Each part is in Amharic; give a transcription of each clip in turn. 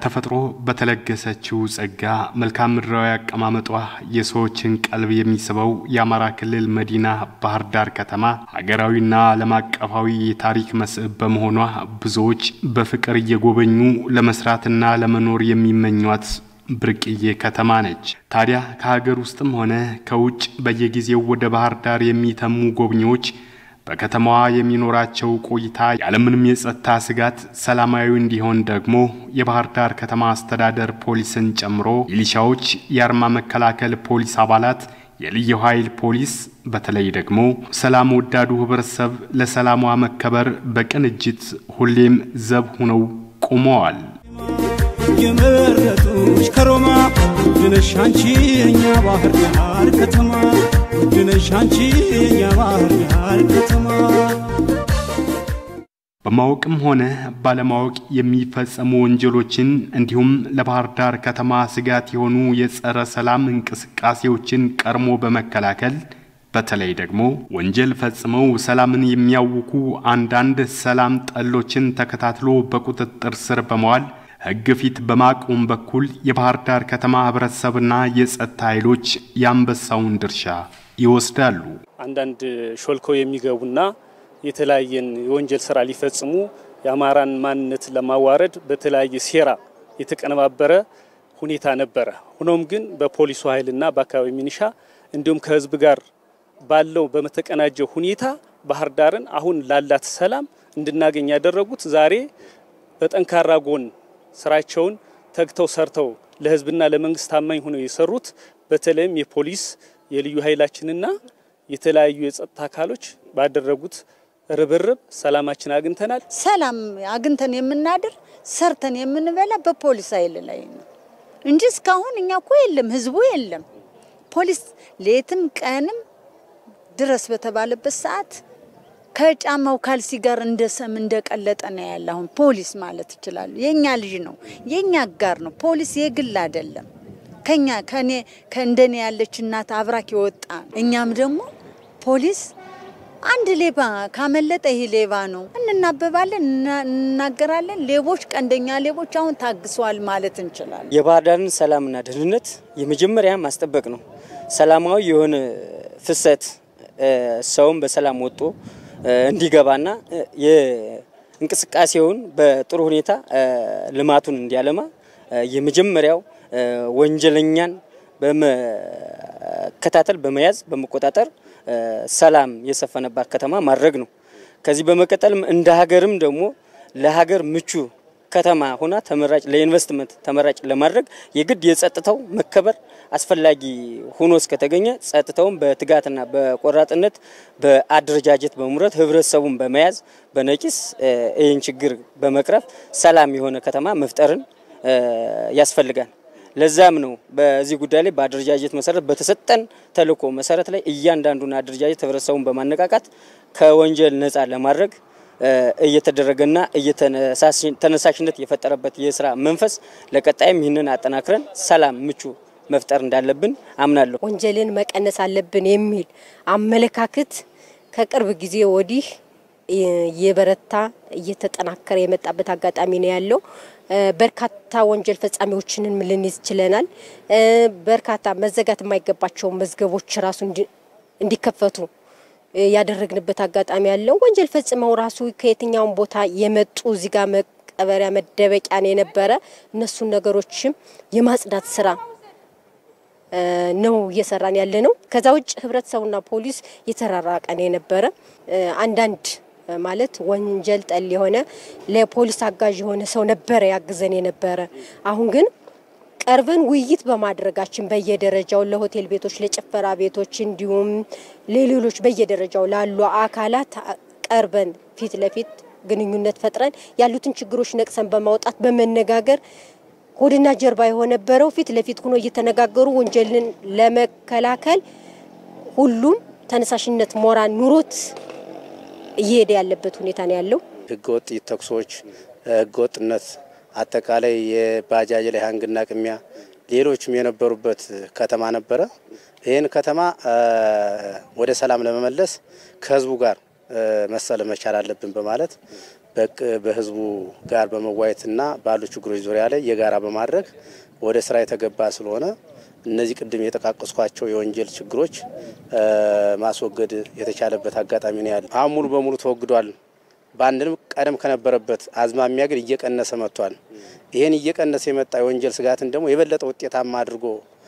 በተፈጥሮ በተለገሰችው ጸጋ መልክዓ ምድራዊ አቀማመጧ የሰዎችን ቀልብ የሚስበው የአማራ ክልል መዲና ባህር ዳር ከተማ ሀገራዊና ዓለም አቀፋዊ የታሪክ መስህብ በመሆኗ ብዙዎች በፍቅር እየጎበኙ ለመስራትና ለመኖር የሚመኟት ብርቅዬ ከተማ ነች። ታዲያ ከሀገር ውስጥም ሆነ ከውጭ በየጊዜው ወደ ባህር ዳር የሚተሙ ጎብኚዎች በከተማዋ የሚኖራቸው ቆይታ ያለምንም የጸጥታ ስጋት ሰላማዊ እንዲሆን ደግሞ የባህር ዳር ከተማ አስተዳደር ፖሊስን ጨምሮ ሚሊሻዎች፣ የአርማ መከላከል ፖሊስ አባላት፣ የልዩ ኃይል ፖሊስ በተለይ ደግሞ ሰላም ወዳዱ ህብረተሰብ ለሰላሟ መከበር በቅንጅት ሁሌም ዘብ ሆነው ቆመዋል። የመረጡሽ ከሮማ ውድነሽ አንቺ የኛ ባህር ዳር ከተማ ውድነሽ አንቺ የኛ ባህር ዳር ከተማ በማወቅም ሆነ ባለማወቅ የሚፈጸሙ ወንጀሎችን እንዲሁም ለባህር ዳር ከተማ ስጋት የሆኑ የጸረ ሰላም እንቅስቃሴዎችን ቀድሞ በመከላከል በተለይ ደግሞ ወንጀል ፈጽመው ሰላምን የሚያውኩ አንዳንድ ሰላም ጠሎችን ተከታትሎ በቁጥጥር ስር በመዋል ሕግ ፊት በማቆም በኩል የባህር ዳር ከተማ ህብረተሰብና የጸጥታ ኃይሎች የአንበሳውን ድርሻ ይወስዳሉ። አንዳንድ ሾልከው የሚገቡና የተለያየን የወንጀል ስራ ሊፈጽሙ የአማራን ማንነት ለማዋረድ በተለያየ ሴራ የተቀነባበረ ሁኔታ ነበረ። ሆኖም ግን በፖሊሱ ኃይልና በአካባቢ ሚኒሻ እንዲሁም ከህዝብ ጋር ባለው በተቀናጀ ሁኔታ ባህር ዳርን አሁን ላላት ሰላም እንድናገኝ ያደረጉት ዛሬ በጠንካራ ጎን ስራቸውን ተግተው ሰርተው ለህዝብና ለመንግስት ታማኝ ሆነው የሰሩት በተለይም የፖሊስ የልዩ ኃይላችንና የተለያዩ የጸጥታ አካሎች ባደረጉት ርብርብ ሰላማችን አግኝተናል። ሰላም አግኝተን የምናድር ሰርተን የምንበላ በፖሊስ ኃይል ላይ ነው እንጂ እስካሁን እኛ እኮ የለም፣ ህዝቡ የለም። ፖሊስ ሌትም ቀንም ድረስ በተባለበት ሰዓት ከጫማው ካልሲ ጋር እንደ ሰም እንደቀለጠ ነው ያለ። አሁን ፖሊስ ማለት ይችላሉ። የኛ ልጅ ነው፣ የኛ አጋር ነው። ፖሊስ የግል አይደለም። ከኛ ከኔ ከእንደኔ ያለች እናት አብራክ የወጣ እኛም ደግሞ ፖሊስ አንድ ሌባ ካመለጠ ይሄ ሌባ ነው እንናበባለን፣ እናገራለን። ሌቦች ቀንደኛ ሌቦች አሁን ታግሰዋል ማለት እንችላለን። የባህር ዳርን ሰላምና ደህንነት የመጀመሪያ ማስጠበቅ ነው። ሰላማዊ የሆነ ፍሰት ሰውን በሰላም ወጦ እንዲገባና የእንቅስቃሴውን በጥሩ ሁኔታ ልማቱን እንዲያለማ የመጀመሪያው ወንጀለኛን በመከታተል በመያዝ በመቆጣጠር ሰላም የሰፈነባት ከተማ ማድረግ ነው። ከዚህ በመቀጠልም እንደ ሀገርም ደግሞ ለሀገር ምቹ ከተማ ሆና ተመራጭ ለኢንቨስትመንት ተመራጭ ለማድረግ የግድ የጸጥታው መከበር አስፈላጊ ሆኖ እስከተገኘ ጸጥታውን በትጋትና በቆራጥነት በአደረጃጀት በመምረት ህብረተሰቡን በመያዝ በነቂስ ይህን ችግር በመቅረፍ ሰላም የሆነ ከተማ መፍጠርን ያስፈልጋል። ለዛም ነው በዚህ ጉዳይ ላይ በአደረጃጀት መሰረት በተሰጠን ተልዕኮ መሰረት ላይ እያንዳንዱን አደረጃጀት ህብረተሰቡን በማነቃቃት ከወንጀል ነፃ ለማድረግ እየተደረገና ተነሳሽነት የፈጠረበት የስራ መንፈስ ለቀጣይም ይህንን አጠናክረን ሰላም ምቹ መፍጠር እንዳለብን አምናለሁ። ወንጀልን መቀነስ አለብን የሚል አመለካከት ከቅርብ ጊዜ ወዲህ እየበረታ እየተጠናከረ የመጣበት አጋጣሚ ነው ያለው። በርካታ ወንጀል ፈጻሚዎችንን ልንይዝ ችለናል። በርካታ መዘጋት የማይገባቸው መዝገቦች ራሱ እንዲከፈቱ ያደረግንበት አጋጣሚ ያለው ወንጀል ፈጽመው ራሱ ከየትኛውም ቦታ የመጡ እዚህ ጋር መቀበሪያ መደበቂያ ነው የነበረ እነሱን ነገሮችም የማጽዳት ስራ ነው እየሰራን ያለ ነው። ከዛ ውጭ ህብረተሰቡና ፖሊስ የተራራቀ ነው የነበረ አንዳንድ ማለት ወንጀል ጠል የሆነ ለፖሊስ አጋዥ የሆነ ሰው ነበረ ያግዘን የነበረ። አሁን ግን ቀርበን ውይይት በማድረጋችን በየደረጃው ለሆቴል ቤቶች፣ ለጭፈራ ቤቶች እንዲሁም ለሌሎች በየደረጃው ላሉ አካላት ቀርበን ፊት ለፊት ግንኙነት ፈጥረን ያሉትን ችግሮች ነቅሰን በማውጣት በመነጋገር ሆድና ጀርባ የሆነበረው ፊት ለፊት ሆኖ እየተነጋገሩ ወንጀልን ለመከላከል ሁሉም ተነሳሽነት ሞራል ኑሮት እየሄደ ያለበት ሁኔታ ነው ያለው። ህገወጥ ተኩሶች፣ ህገወጥነት አጠቃላይ የባጃጅ ላይ ሀንግና ቅሚያ ሌሎችም የነበሩበት ከተማ ነበረ። ይህን ከተማ ወደ ሰላም ለመመለስ ከህዝቡ ጋር መሰለ መቻል አለብን በማለት በህዝቡ ጋር በመዋየትና ባሉ ችግሮች ዙሪያ ላይ የጋራ በማድረግ ወደ ስራ የተገባ ስለሆነ እነዚህ ቅድም የጠቃቀስኳቸው የወንጀል ችግሮች ማስወገድ የተቻለበት አጋጣሚ ነው ያለ። አሁን ሙሉ በሙሉ ተወግዷል። በአንድም ቀደም ከነበረበት አዝማሚያ ግን እየቀነሰ መጥቷል። ይህን እየቀነሰ የመጣ የወንጀል ስጋትን ደግሞ የበለጠ ውጤታማ አድርጎ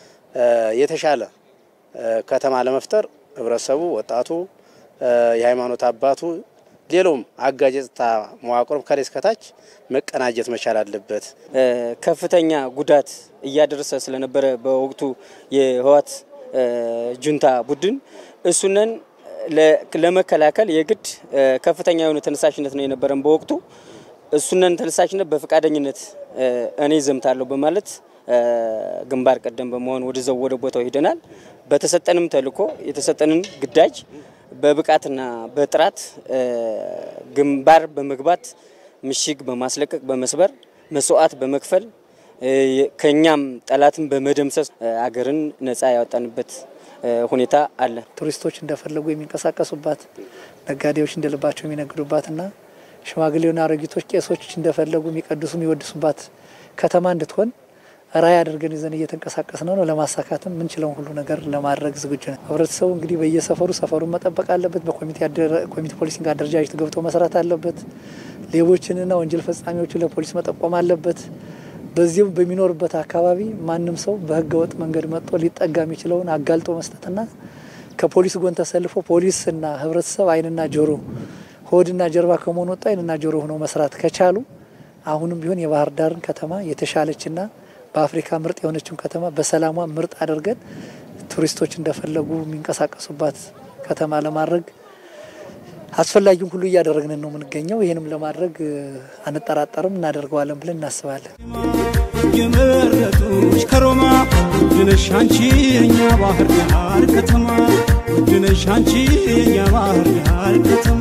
የተሻለ ከተማ ለመፍጠር ህብረተሰቡ፣ ወጣቱ፣ የሃይማኖት አባቱ፣ ሌላውም አጋዥ የጸጥታ መዋቅሮም ከላይ እስከታች መቀናጀት መቻል አለበት። ከፍተኛ ጉዳት እያደረሰ ስለነበረ በወቅቱ የህወሓት ጁንታ ቡድን እሱነን ለመከላከል የግድ ከፍተኛ የሆነ ተነሳሽነት ነው የነበረን በወቅቱ እሱነን ተነሳሽነት በፈቃደኝነት እኔ ዘምታለሁ በማለት ግንባር ቀደም በመሆን ወደዛው ወደ ቦታው ሄደናል። በተሰጠንም ተልዕኮ የተሰጠንን ግዳጅ በብቃትና በጥራት ግንባር በመግባት ምሽግ በማስለቀቅ በመስበር መስዋዕት በመክፈል ከኛም ጠላትን በመደምሰስ አገርን ነጻ ያወጣንበት ሁኔታ አለ። ቱሪስቶች እንደፈለጉ የሚንቀሳቀሱባት፣ ነጋዴዎች እንደልባቸው የሚነግዱባትና ሽማግሌውና አሮጊቶች፣ ቄሶች እንደፈለጉ የሚቀድሱ የሚወድሱባት ከተማ እንድትሆን ራዕይ አድርገን ይዘን እየተንቀሳቀስ ነው ነው ለማሳካትም ምንችለውን ሁሉ ነገር ለማድረግ ዝግጁ ነው። ህብረተሰቡ እንግዲህ በየሰፈሩ ሰፈሩን መጠበቅ አለበት። በኮሚቴ ፖሊሲንግ አደረጃጀት ገብቶ መስራት አለበት። ሌቦችንና ወንጀል ፈጻሚዎችን ለፖሊስ መጠቆም አለበት። በዚህም በሚኖርበት አካባቢ ማንም ሰው በህገ ወጥ መንገድ መጥቶ ሊጠጋ የሚችለውን አጋልጦ መስጠትና ከፖሊስ ጎን ተሰልፎ ፖሊስና ህብረተሰብ አይንና ጆሮ ሆድና ጀርባ ከመሆን ወጣ አይንና ጆሮ ሆነው መስራት ከቻሉ አሁንም ቢሆን የባህር ዳርን ከተማ የተሻለችና በአፍሪካ ምርጥ የሆነችውን ከተማ በሰላሟ ምርጥ አድርገን ቱሪስቶች እንደፈለጉ የሚንቀሳቀሱባት ከተማ ለማድረግ አስፈላጊውን ሁሉ እያደረግን ነው የምንገኘው። ይህንም ለማድረግ አንጠራጠርም፣ እናደርገዋለን ብለን እናስባለን። የመረጡሽ ከሮማ ውድነሽ አንቺ የኛ ባህር ዳር ከተማ ውድነሽ አንቺ የኛ ባህር ዳር ከተማ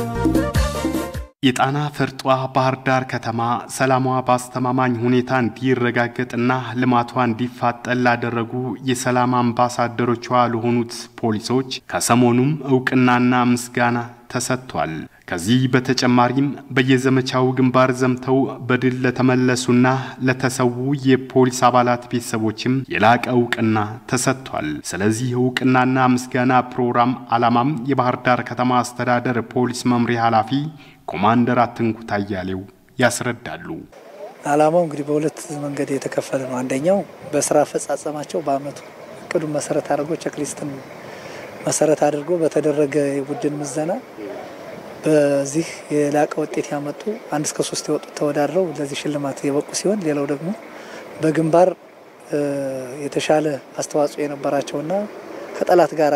የጣና ፈርጧ ባህር ዳር ከተማ ሰላሟ በአስተማማኝ ሁኔታ እንዲረጋገጥና ልማቷ እንዲፋጠን ላደረጉ የሰላም አምባሳደሮቿ ለሆኑት ፖሊሶች ከሰሞኑም እውቅናና ምስጋና ተሰጥቷል። ከዚህ በተጨማሪም በየዘመቻው ግንባር ዘምተው በድል ለተመለሱና ለተሰዉ የፖሊስ አባላት ቤተሰቦችም የላቀ እውቅና ተሰጥቷል። ስለዚህ እውቅናና ምስጋና ፕሮግራም ዓላማም የባህር ዳር ከተማ አስተዳደር ፖሊስ መምሪያ ኃላፊ ኮማንደር አትንኩት አያሌው ያስረዳሉ። ዓላማው እንግዲህ በሁለት መንገድ የተከፈለ ነው። አንደኛው በስራ አፈጻጸማቸው በአመቱ እቅዱን መሰረት አድርጎ ቼክሊስትን መሰረት አድርጎ በተደረገ የቡድን ምዘና በዚህ የላቀ ውጤት ያመጡ አንድ እስከ ሶስት የወጡት ተወዳድረው ለዚህ ሽልማት የበቁ ሲሆን ሌላው ደግሞ በግንባር የተሻለ አስተዋጽኦ የነበራቸውና ከጠላት ጋር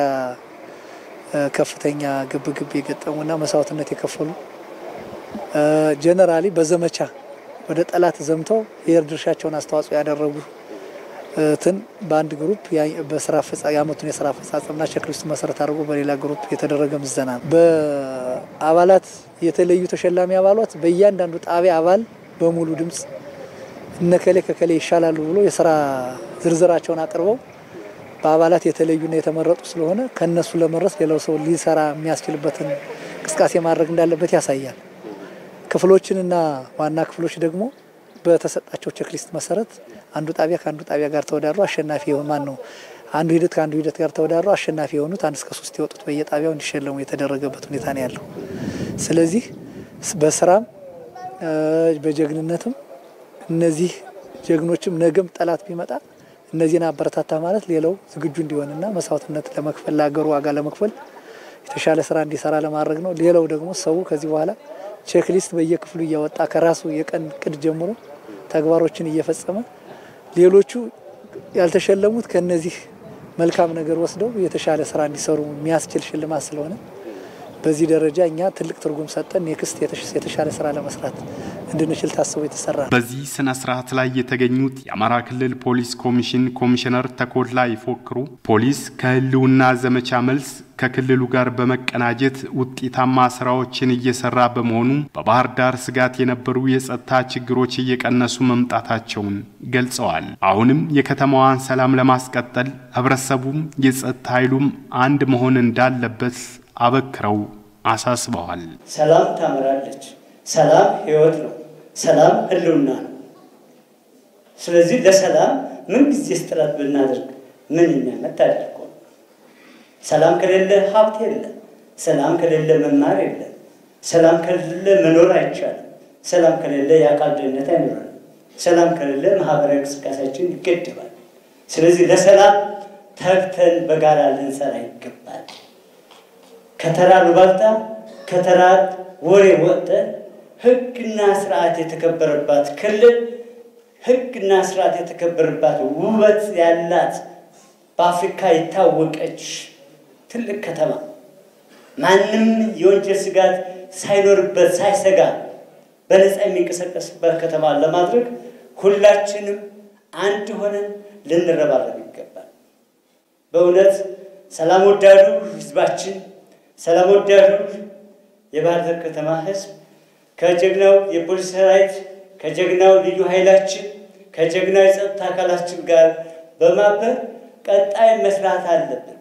ከፍተኛ ግብግብ የገጠሙና መስዋዕትነት የከፈሉ ጀነራሊ በዘመቻ ወደ ጠላት ዘምተው የድርሻቸውን አስተዋጽኦ ያደረጉ ትን በአንድ ግሩፕ በስራ የአመቱን የስራ አፈጻጸምና ቼክሊስቱ መሰረት አድርጎ በሌላ ግሩፕ የተደረገ ምዘና ነው። በአባላት የተለዩ ተሸላሚ አባላት በእያንዳንዱ ጣቢያ አባል በሙሉ ድምፅ እነከሌ ከከሌ ይሻላሉ ብሎ የስራ ዝርዝራቸውን አቅርበው በአባላት የተለዩና የተመረጡ ስለሆነ ከእነሱ ለመድረስ ሌላው ሰው ሊሰራ የሚያስችልበትን እንቅስቃሴ ማድረግ እንዳለበት ያሳያል። ክፍሎችንና ዋና ክፍሎች ደግሞ በተሰጣቸው ቼክሊስት መሰረት አንዱ ጣቢያ ከአንዱ ጣቢያ ጋር ተወዳድሮ አሸናፊ የሆን ማን ነው አንዱ ሂደት ከአንዱ ሂደት ጋር ተወዳድሮ አሸናፊ የሆኑት አንድ እስከ ሶስት የወጡት በየጣቢያው እንዲሸለሙ የተደረገበት ሁኔታ ነው ያለው። ስለዚህ በስራም በጀግንነትም እነዚህ ጀግኖችም ነገም ጠላት ቢመጣ እነዚህን አበረታታ ማለት ሌላው ዝግጁ እንዲሆንና መስዋዕትነት ለመክፈል ለሀገሩ ዋጋ ለመክፈል የተሻለ ስራ እንዲሰራ ለማድረግ ነው። ሌላው ደግሞ ሰው ከዚህ በኋላ ቼክሊስት በየክፍሉ እያወጣ ከራሱ የቀን ቅድ ጀምሮ ተግባሮችን እየፈጸመ ሌሎቹ ያልተሸለሙት ከነዚህ መልካም ነገር ወስደው የተሻለ ስራ እንዲሰሩ የሚያስችል ሽልማት ስለሆነ በዚህ ደረጃ እኛ ትልቅ ትርጉም ሰጠን ኔክስት የተሻለ ስራ ለመስራት እንድንችል ታስቦ የተሰራ ነው። በዚህ ስነ ስርዓት ላይ የተገኙት የአማራ ክልል ፖሊስ ኮሚሽን ኮሚሽነር ተኮላ ይፎክሩ ፖሊስ ከህልውና ዘመቻ መልስ ከክልሉ ጋር በመቀናጀት ውጤታማ ስራዎችን እየሰራ በመሆኑ በባህር ዳር ስጋት የነበሩ የጸጥታ ችግሮች እየቀነሱ መምጣታቸውን ገልጸዋል። አሁንም የከተማዋን ሰላም ለማስቀጠል ህብረተሰቡም የጸጥታ ኃይሉም አንድ መሆን እንዳለበት አበክረው አሳስበዋል። ሰላም ታምራለች፣ ሰላም ህይወት ነው። ሰላም ህልውና ነው። ስለዚህ ለሰላም ምን ጊዜ ጥረት ብናደርግ ምንኛ መታደል እኮ ነው። ሰላም ከሌለ ሀብት የለም። ሰላም ከሌለ መማር የለም። ሰላም ከሌለ መኖር አይቻልም። ሰላም ከሌለ የአካል ደህንነት አይኖርም። ሰላም ከሌለ ማህበራዊ እንቅስቃሴያችን ይገደባል። ስለዚህ ለሰላም ተግተን በጋራ ልንሰራ ይገባል። ከተራ ሉባልታ ከተራ ወሬ ወጥተን ህግና ስርዓት የተከበረባት ክልል ህግና ስርዓት የተከበረባት ውበት ያላት በአፍሪካ የታወቀች ትልቅ ከተማ ማንም የወንጀል ስጋት ሳይኖርበት ሳይሰጋ በነፃ የሚንቀሳቀስበት ከተማ ለማድረግ ሁላችንም አንድ ሆነን ልንረባረብ ይገባል። በእውነት ሰላም ወዳዱ ህዝባችን፣ ሰላም ወዳዱ የባህር ዳር ከተማ ህዝብ ከጀግናው የፖሊስ ሰራዊት፣ ከጀግናው ልዩ ኃይላችን፣ ከጀግናው የጸጥታ አካላችን ጋር በማበር ቀጣይ መስራት አለብን።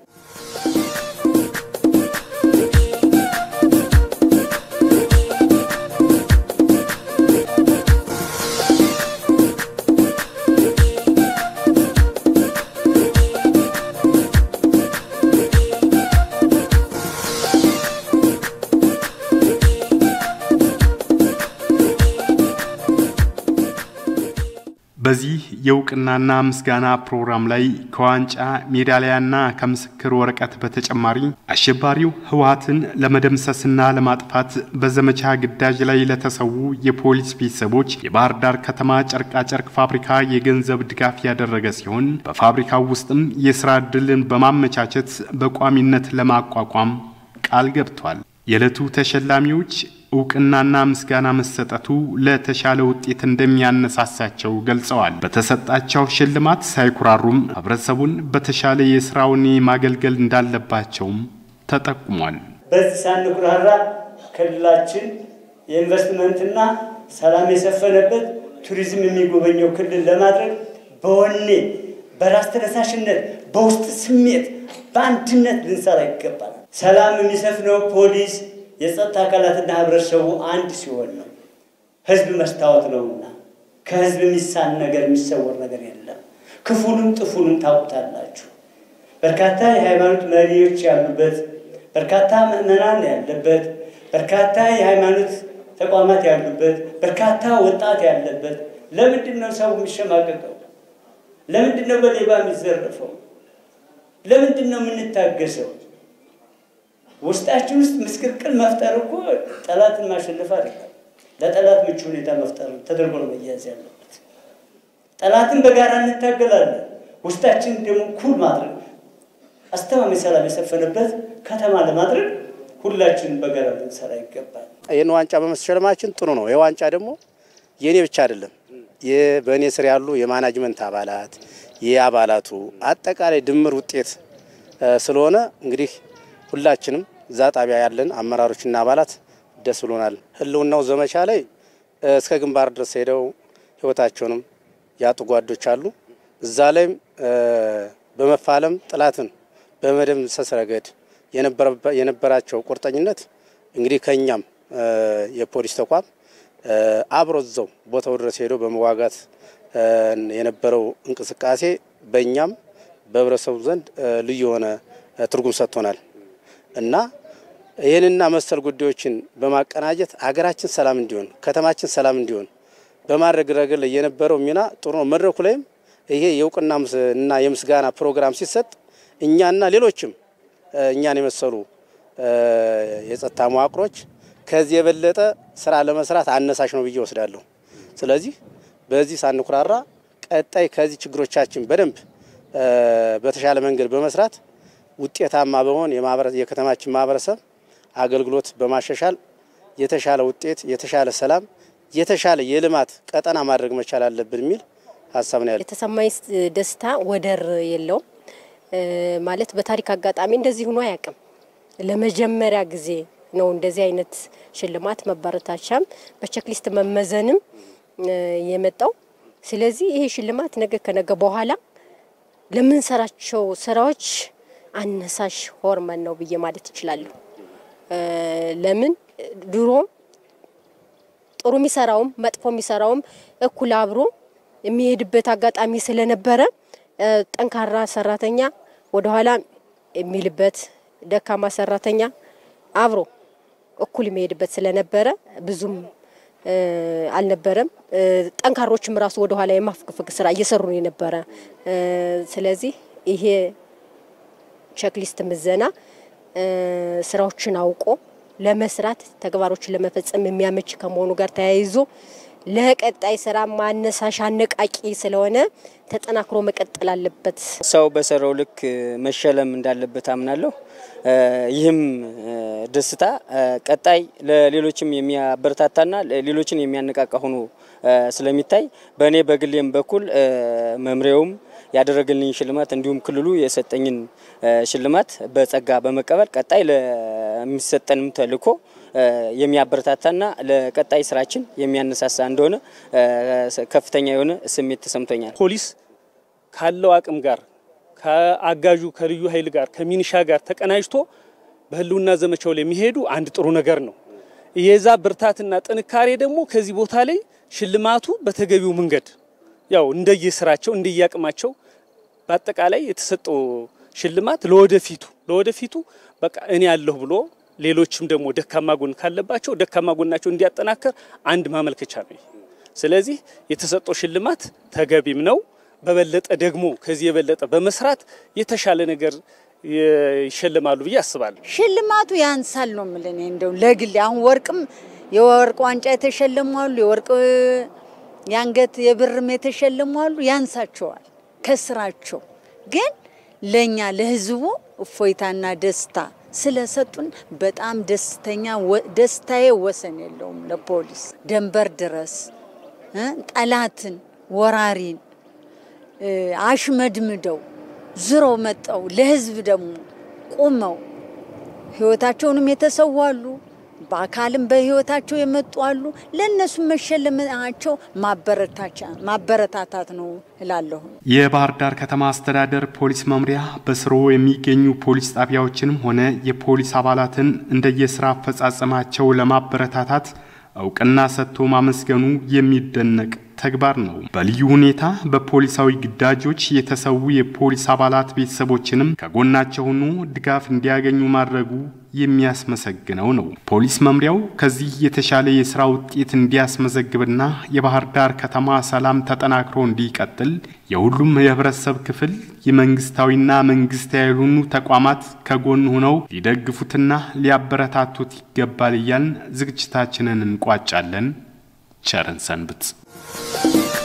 በዚህ የእውቅናና ምስጋና ፕሮግራም ላይ ከዋንጫ ሜዳሊያና ከምስክር ወረቀት በተጨማሪ አሸባሪው ህወሓትን ለመደምሰስና ለማጥፋት በዘመቻ ግዳጅ ላይ ለተሰዉ የፖሊስ ቤተሰቦች የባህር ዳር ከተማ ጨርቃጨርቅ ፋብሪካ የገንዘብ ድጋፍ ያደረገ ሲሆን በፋብሪካው ውስጥም የስራ ዕድልን በማመቻቸት በቋሚነት ለማቋቋም ቃል ገብቷል። የዕለቱ ተሸላሚዎች እውቅናና ምስጋና መሰጠቱ ለተሻለ ውጤት እንደሚያነሳሳቸው ገልጸዋል። በተሰጣቸው ሽልማት ሳይኩራሩም ህብረተሰቡን በተሻለ የስራውን ማገልገል እንዳለባቸውም ተጠቁሟል። በዚህ ሳንኩራራ ክልላችን የኢንቨስትመንትና ሰላም የሰፈነበት ቱሪዝም የሚጎበኘው ክልል ለማድረግ በወኔ በራስ ተነሳሽነት በውስጥ ስሜት በአንድነት ልንሰራ ይገባል። ሰላም የሚሰፍነው ፖሊስ የጸጥታ አካላትና ህብረተሰቡ አንድ ሲሆን ነው። ህዝብ መስታወት ነውና ከህዝብ የሚሳን ነገር የሚሰወር ነገር የለም። ክፉንም ጥፉንም ታውቁታላችሁ። በርካታ የሃይማኖት መሪዎች ያሉበት፣ በርካታ ምዕመናን ያለበት፣ በርካታ የሃይማኖት ተቋማት ያሉበት፣ በርካታ ወጣት ያለበት። ለምንድን ነው ሰው የሚሸማቀቀው? ለምንድን ነው በሌባ የሚዘረፈው? ለምንድን ነው የምንታገሰው? ውስጣችን ውስጥ ምስቅልቅል መፍጠር እኮ ጠላትን ማሸነፍ አይደለም። ለጠላት ምቹ ሁኔታ መፍጠር ተደርጎ ነው መያዝ ያለበት። ጠላትን በጋራ እንታገላለን። ውስጣችን ደግሞ ኩል ማድረግ አስተማማኝ ሰላም የሰፈነበት ከተማ ለማድረግ ሁላችንም በጋራ ልንሰራ ይገባል። ይህን ዋንጫ በመሸለማችን ጥሩ ነው። ይህ ዋንጫ ደግሞ የእኔ ብቻ አይደለም። በእኔ ስር ያሉ የማናጅመንት አባላት የአባላቱ አጠቃላይ ድምር ውጤት ስለሆነ እንግዲህ ሁላችንም እዛ ጣቢያ ያለን አመራሮችና አባላት ደስ ብሎናል። ህልውናው ዘመቻ ላይ እስከ ግንባር ድረስ ሄደው ህይወታቸውንም ያጡ ጓዶች አሉ። እዛ ላይም በመፋለም ጥላትን በመደምሰስ ረገድ የነበራቸው ቁርጠኝነት እንግዲህ ከእኛም የፖሊስ ተቋም አብሮ እዛው ቦታው ድረስ ሄዶ በመዋጋት የነበረው እንቅስቃሴ በእኛም በህብረተሰቡ ዘንድ ልዩ የሆነ ትርጉም ሰጥቶናል እና ይህንና መሰል ጉዳዮችን በማቀናጀት ሀገራችን ሰላም እንዲሆን ከተማችን ሰላም እንዲሆን በማድረግ ረገድ ላይ የነበረው ሚና ጥሩ ነው። መድረኩ ላይም ይሄ የእውቅና እና የምስጋና ፕሮግራም ሲሰጥ እኛና ሌሎችም እኛን የመሰሉ የጸጥታ መዋቅሮች ከዚህ የበለጠ ስራ ለመስራት አነሳሽ ነው ብዬ ወስዳለሁ። ስለዚህ በዚህ ሳንኩራራ ቀጣይ ከዚህ ችግሮቻችን በደንብ በተሻለ መንገድ በመስራት ውጤታማ በመሆን የከተማችን ማህበረሰብ አገልግሎት በማሻሻል የተሻለ ውጤት፣ የተሻለ ሰላም፣ የተሻለ የልማት ቀጠና ማድረግ መቻል አለብን የሚል ሀሳብ ነው ያለው። የተሰማኝ ደስታ ወደር የለውም። ማለት በታሪክ አጋጣሚ እንደዚህ ሆኖ አያውቅም። ለመጀመሪያ ጊዜ ነው እንደዚህ አይነት ሽልማት መበረታቻም በቼክሊስት መመዘንም የመጣው። ስለዚህ ይሄ ሽልማት ነገ ከነገ በኋላ ለምንሰራቸው ስራዎች አነሳሽ ሆርመን ነው ብዬ ማለት እችላለሁ። ለምን ድሮ ጥሩ የሚሰራውም መጥፎ የሚሰራውም እኩል አብሮ የሚሄድበት አጋጣሚ ስለነበረ ጠንካራ ሰራተኛ ወደኋላ የሚልበት ደካማ ሰራተኛ አብሮ እኩል የሚሄድበት ስለነበረ ብዙም አልነበረም። ጠንካሮችም ራሱ ወደኋላ የማፍግፍግ ስራ እየሰሩ ነው የነበረ። ስለዚህ ይሄ ቼክሊስት ምዘና ስራዎችን አውቆ ለመስራት ተግባሮችን ለመፈጸም የሚያመች ከመሆኑ ጋር ተያይዞ ለቀጣይ ስራ ማነሳሻ አነቃቂ ስለሆነ ተጠናክሮ መቀጠል አለበት። ሰው በሰራው ልክ መሸለም እንዳለበት አምናለሁ። ይህም ደስታ ቀጣይ ለሌሎችም የሚያበረታታና ሌሎችን የሚያነቃቃ ሆኖ ስለሚታይ በእኔ በግሌም በኩል መምሪያውም ያደረገልኝ ሽልማት እንዲሁም ክልሉ የሰጠኝን ሽልማት በጸጋ በመቀበል ቀጣይ ለሚሰጠንም ተልዕኮ የሚያበረታታና ለቀጣይ ስራችን የሚያነሳሳ እንደሆነ ከፍተኛ የሆነ ስሜት ተሰምቶኛል። ፖሊስ ካለው አቅም ጋር ከአጋዡ ከልዩ ኃይል ጋር ከሚኒሻ ጋር ተቀናጅቶ በህልውና ዘመቻው ላይ የሚሄዱ አንድ ጥሩ ነገር ነው። የዛ ብርታትና ጥንካሬ ደግሞ ከዚህ ቦታ ላይ ሽልማቱ በተገቢው መንገድ ያው እንደየስራቸው እንደየአቅማቸው በአጠቃላይ የተሰጠው ሽልማት ለወደፊቱ ለወደፊቱ በቃ እኔ ያለሁ ብሎ ሌሎችም ደግሞ ደካማ ጎን ካለባቸው ደካማ ጎናቸው እንዲያጠናከር አንድ ማመልከቻ ነው። ስለዚህ የተሰጠው ሽልማት ተገቢም ነው። በበለጠ ደግሞ ከዚህ የበለጠ በመስራት የተሻለ ነገር ይሸልማሉ ብዬ አስባለሁ። ሽልማቱ ያንሳል ነው የምልህ። እኔ እንደው ለግል አሁን ወርቅም የወርቅ ዋንጫ የተሸለሙ አሉ፣ የወርቅ የአንገት የብርም የተሸለሙ አሉ። ያንሳቸዋል ከስራቸው ግን ለኛ ለህዝቡ እፎይታና ደስታ ስለሰጡን በጣም ደስተኛ ደስታዬ ወሰን የለውም። ለፖሊስ ደንበር ድረስ ጠላትን ወራሪን አሽመድምደው ዝረው መጠው ለህዝብ ደግሞ ቁመው ህይወታቸውንም የተሰዉ አሉ። በአካልም በህይወታቸው የመጡ አሉ። ለእነሱ መሸለማቸው ማበረታታት ነው እላለሁ። የባህር ዳር ከተማ አስተዳደር ፖሊስ መምሪያ በስሩ የሚገኙ ፖሊስ ጣቢያዎችንም ሆነ የፖሊስ አባላትን እንደየስራ አፈጻጸማቸው ለማበረታታት እውቅና ሰጥቶ ማመስገኑ የሚደነቅ ተግባር ነው። በልዩ ሁኔታ በፖሊሳዊ ግዳጆች የተሰዉ የፖሊስ አባላት ቤተሰቦችንም ከጎናቸው ሆኖ ድጋፍ እንዲያገኙ ማድረጉ የሚያስመሰግነው ነው። ፖሊስ መምሪያው ከዚህ የተሻለ የስራ ውጤት እንዲያስመዘግብና የባህር ዳር ከተማ ሰላም ተጠናክሮ እንዲቀጥል የሁሉም የህብረተሰብ ክፍል የመንግስታዊና መንግስታዊ ያልሆኑ ተቋማት ከጎን ሆነው ሊደግፉትና ሊያበረታቱት ይገባል እያልን ዝግጅታችንን እንቋጫለን። ቸርን ሰንብት።